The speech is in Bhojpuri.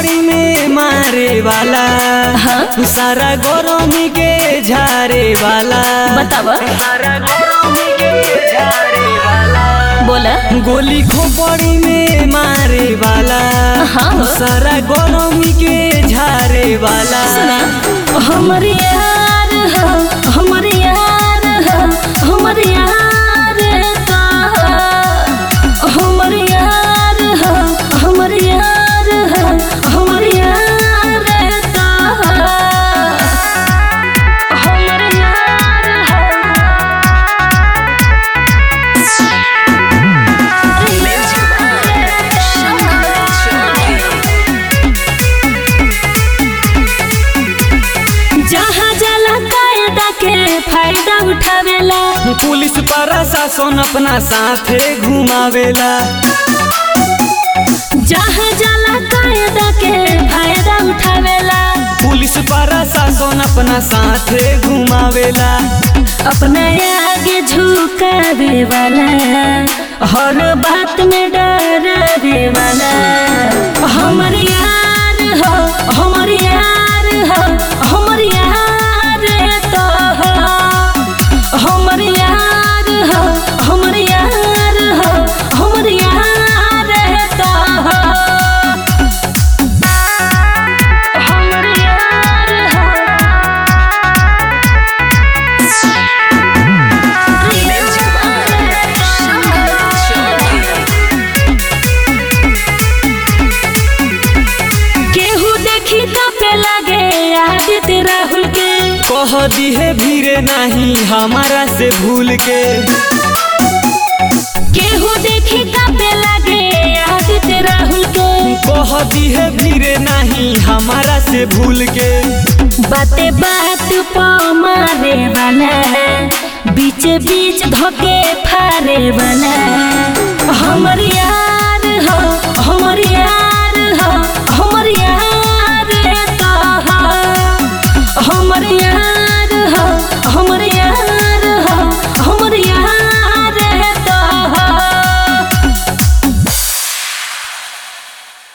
खोपड़ी में मारे वाला हाँ? सारा गरमी के झारे वाला बतावा सारा गरमी के झारे वाला बोला गोली खोपड़ी में मारे वाला हाँ हो। सारा गरमी के झारे वाला सुना हमर यार हो हमर यार हो हमर यार का हमर यार हो हमर यार हो हमर यार का हमर यार जहाँ जला कायदा के फायदा उठावेला पुलिस प्रशासन अपना साथे घुमावेला जहाँ जला कायदा के फायदा उठावेला पुलिस प्रशासन अपना साथे घुमावेला अपना आगे झुकावे वाला हर बात में डरावे वाला हमर यार हो हमर यार हो हमर यार तो हो हमर यार हो हमर यार हो हमर यार तो हो हमर यार हो केहू देखी पे लगे आदित्य राहुल के कह दिहे भीरे नहीं हमारा से भूल के केहू देखी पे लगे आदित्य राहुल के कह दिहे भीरे नहीं हमारा से भूल के बाते बात प मारे वाला बीच बीच धोके फारे वाला हमर यार हो हमर यार हो हम